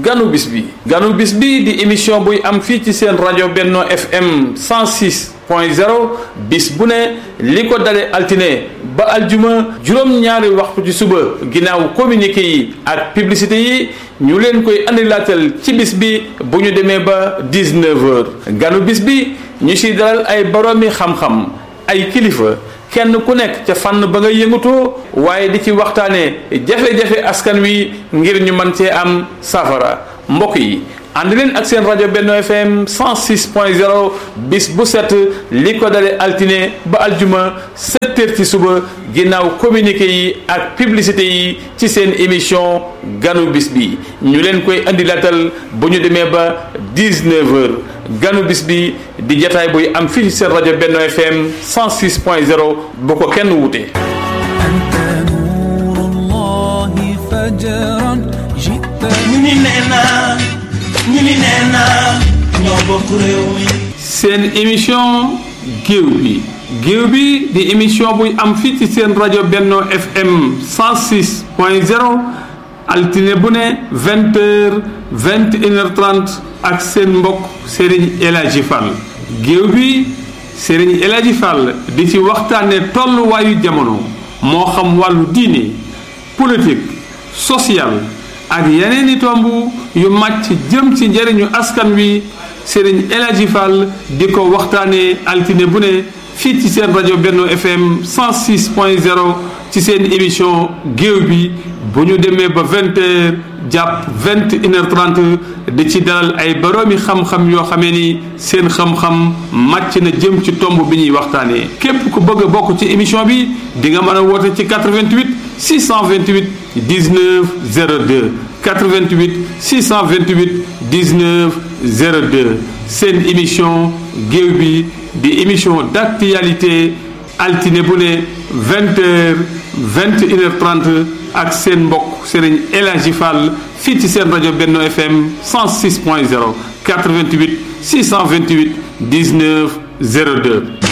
ganu bis bi ganu bis bi di émission buy am fii ci seen rajo Benno FM 106 point 0 bis bu ne li ko dale altine ba aljuma juróom-ñaari waxtu ci suba ginnaaw communiqué yi ak publicité yi ñu leen koy andilaatal ci bis bi bu ñu demee ba 19 heures ganu bis bi ñu siy dalal ay boroomi xam-xam ay kilifa kenn ku nekk ca fànn ba nga yëngatoo waaye di ci waxtaanee jafe-jafe askan wi ngir ñu mën cee am safara mbokk yi ànd leen ak seen rajo Benno FM 106.0 bis bu set li ko dale altine ba aljuma 7 heures ci suba ginnaaw communiqué yi ak publicité yi ci seen émission ganu bis bi ñu leen koy andi latal bu ñu demee ba 19 heures ganu bis bi di jataay buy am fii ci seen rajo Benno FM 106.0 bu ko kenn wute ñu ni nee naa ñu ni nee naa ñoo bokk réew mi seen émission géew bi géew bi di émission buy am fii ci seen rajo Benno FM 106 point 0 altine bu ne 20 heures 21 heures 30 ak seen mbokk Serigne El Hadji Fall géew bi Serigne El Hadji Fall di ci waxtaane tolluwaayu jamono moo xam wàllu diine politique social ak yeneen i tomb yu màcc jëm ci njëriñu askan wi Serigne El Hadji Fall di ko waxtaanee altine bu ne fii ci seen rajo Benno FM 106 point 0 ci seen émission géew bi bu ñu demee ba 20 heures jàpp 21 heures 30 di ci dalal ay boroomi xam-xam yoo xamee ni seen xam-xam màcc na jëm ci tomb bi ñuy waxtaanee képp ku bëgg a bokk ci émission bi di nga mën a woote ci 88 628 19 02 88 628 19 02 seen émission géew bi di émission d'actualité altine bu ne 20 heures 21 heures 30 ak seen mbokk Serigne El Hadji Fall fii ci seen rajo Benno FM 106 point 0 88 628 19 02